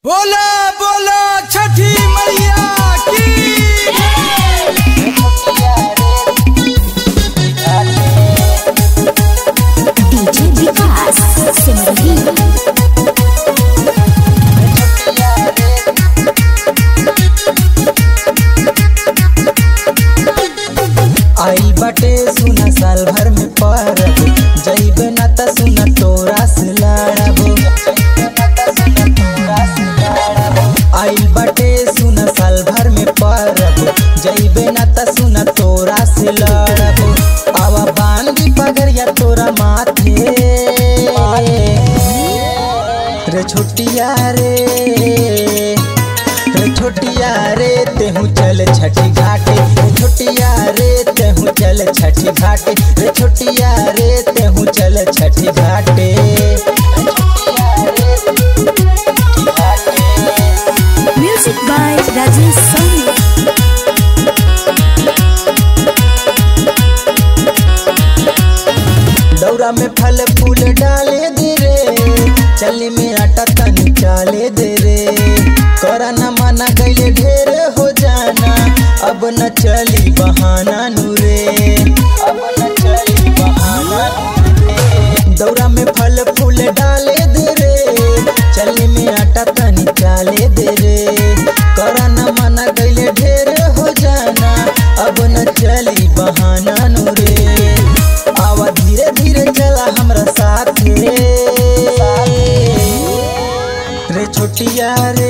बोला बोला छठी मैया की डीजे विकास सिमरही आई बाटे सुना साल भर में परब जइबे ना त सुना तोरा से लड़ब आई बाटे सुना साल भर में परब जइबे ना त सुना तोरा से लड़ब आवा बांधी पगड़िया तोरा माथे रे छोटिया रे रे छोटिया रे तेहू चल छठी घाटे रे छोटिया रे तेहू चल छठी घाटे रे छोटिया रे तेहू चल छठी घाटे म्यूजिक बाय राजेश सोनी दौरा में फल फूल डाले दे रे चली में आटा तनी चाले दे रे करा न माना गईले ढेर हो जाना अब न चली बहाना नूरे अब न चली बहाना नूरे दौरा में फल फूल डाले दे रे चली में आटा तनी चाले दे रे करा न माना गईले ढेर हो जाना अब न चली बहाना नूरे आवा धीरे धीरे चला हमरा साथ रे छोटिया रे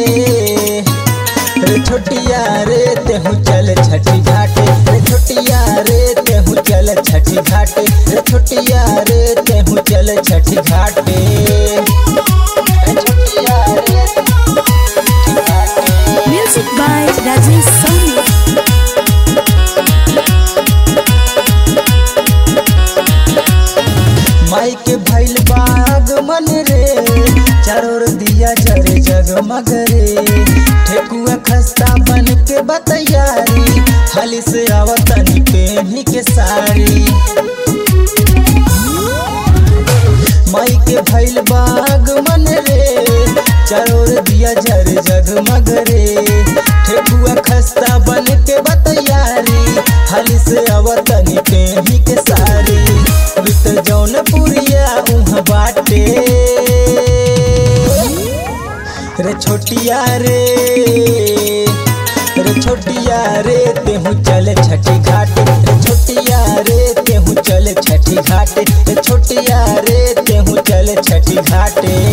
रे छोटिया रे तेहू चल छठी घाटे रे छोटिया रे तेहू चल छठी घाटे रे छोटिया रे तेहू चल छठी घाटे रे छोटिया रे छठी घाटे म्यूजिक बाय राजेश सोनी माई के भैल बाग मन रे चारोर दिया जरे जगमग रे ठेकुआ खस्ता बन के बतैयारी हाली से आवतनी पेनी के साड़ी माई के भैल बाग मन रे चारोर दिया जरे जगमग रे ठेकुआ खस्ता बन के बतैयारी हाली से आवतनी पेनी के साड़ी बित जौन पुरिया उहाँ बाटे रे छोटिया रे रे छोटिया रे तेहू चल छठी घाटे रे छोटिया रे तेहू चल छठी घाटे रे छोटिया रे तेहू चल छठी घाटे